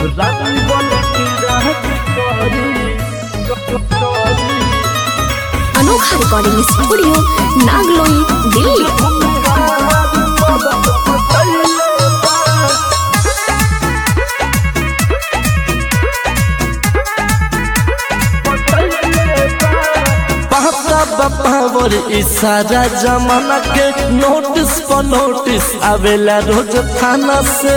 रानी बन के राज करी करी अनोखा रिकॉर्डिंग स्टूडियो नागलोई दिल्ली पापा बापावर इशारा जमाना के नोटिस पर नोटिस आवेला रोज थाना से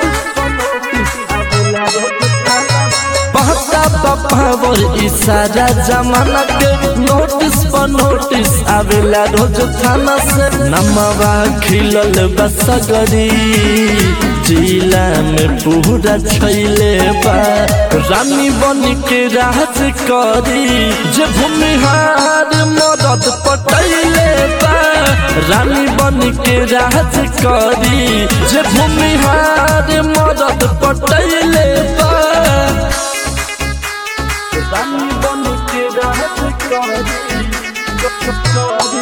पापा बापावर इशारा जमाना के नोटिस पर नोटिस आवेला रोज थाना से नमवा खिलल बसगरी जिला में पूरा छैले बा रानी बन के राज करी जे भूमिहार मदद पटैले बा रानी बन के राज करी जे भूमिहार मदद पटैले बा रानी बन के राज करी करी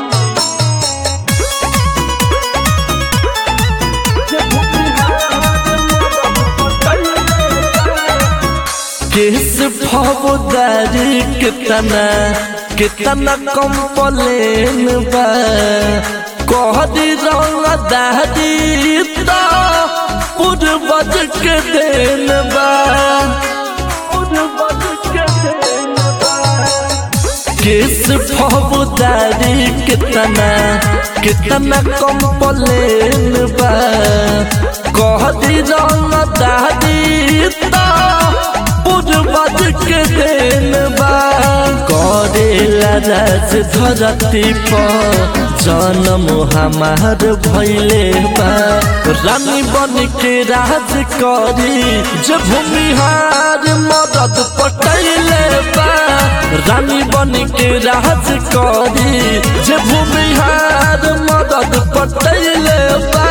केस फौजदारी कितना कितना कंप्लेन बा कहदी रंग दादी तो पूर्वज के देन बा पूर्वज के देन बा केस फौजदारी कितना कितना कंप्लेन बा कहदी रंग दादी तो पूर्वज के देन बा करेला राज धरती पर जन्म हमार भैले बा रानी बन के राज करी जे भूमिहार मदद पटैले बा रानी बन के राज करी जे भूमिहार मदद पटैले बा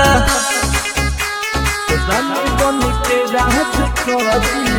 रानी बन के राज करी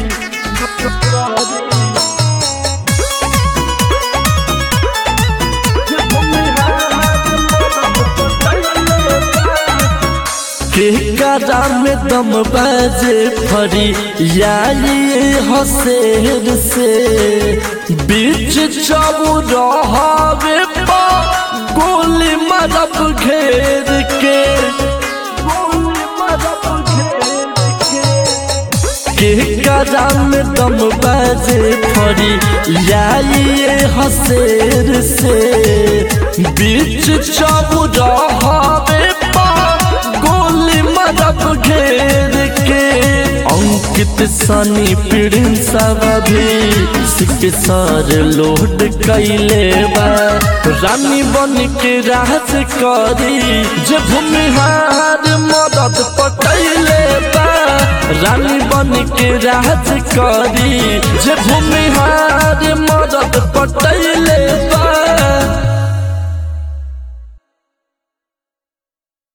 केकरा में दम बाजे फरी यारी हसेर से बीच चौराहे पा गोली मरब घेर के गोली मरब घेर के केकरा में दम बाजे फरी याइए हसेर से बीच चौराहे पा गोली मरब घेर के अंकित सनी पीड़िन सब भी सिक सर लोड कैले बा रानी बन के राज करी जे भूमिहार मदद पटैले बा रानी बन के राज करी जे भूमिहार मदद पटैले